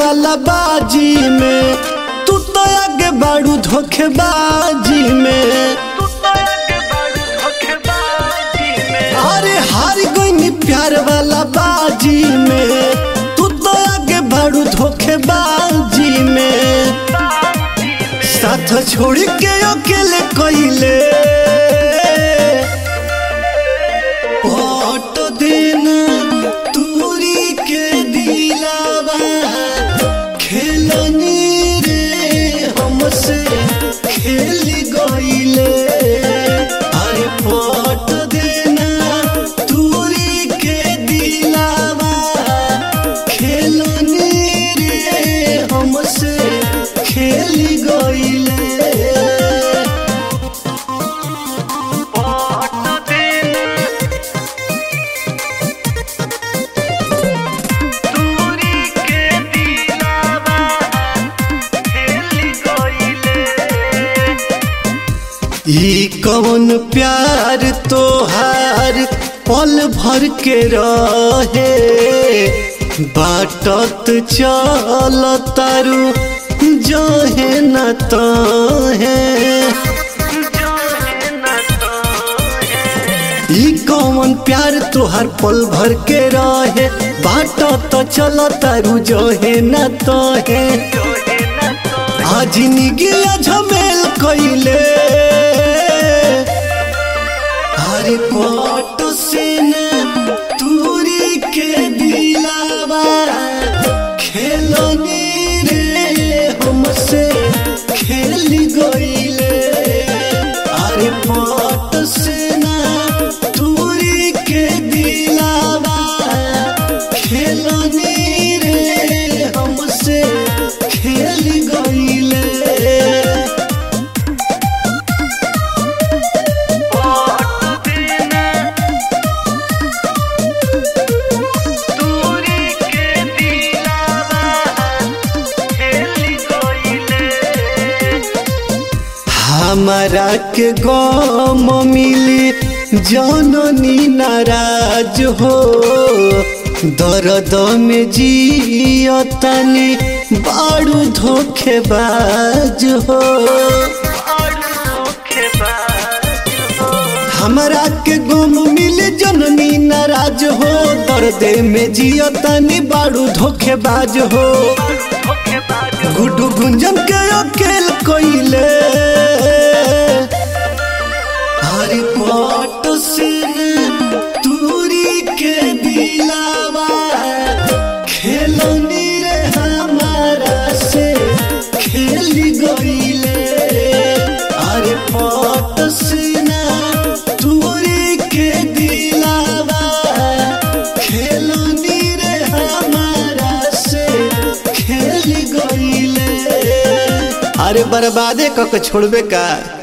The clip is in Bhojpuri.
वाला बाजी में तू तो आगे बाड़ू धोखेबाजी में अरे हार गई प्यार वाला बाजी में तू तो आगे बाड़ू धोखेबाजी में साथ छोड़ के अकेले कइले पट दिन तूरी के दिलावा खेलनी रे हमसे खेल गइले अरे पट देना तूरी के दिलावा खेलनी रे हमसे खेल गइले ई कौन प्यार तोहार पल भर के रहे बाटत चल तारू जहे न तहे ई कौन प्यार तोहार पल भर के रहे बाटत चल तारू जहे न तहे आज निगिया झमेल कइले हरे पट से न तूरी के दिलावा खेलनी रे हमसे खेल गइले अरे पट से न तूरी के दिलावा खेलनी रे हमसे खेल गइले हमारा के गम मिली जननी नाराज हो दर्द में जियतनी बाड़ू धोखेबाज हो हमारा के गम मिले जननी नाराज हो दर्द में जियतनी बाड़ू धोखेबाज हो गुडू गुंजन के अकेल कोइले हरी पट से तूरी के दिलावा खेलनी रे हमारा से खेल गइले अरे पट से तूरी के दिलावा खेलनी रे हमारा से खेल गइले अरे बर्बादे कक छोड़बे का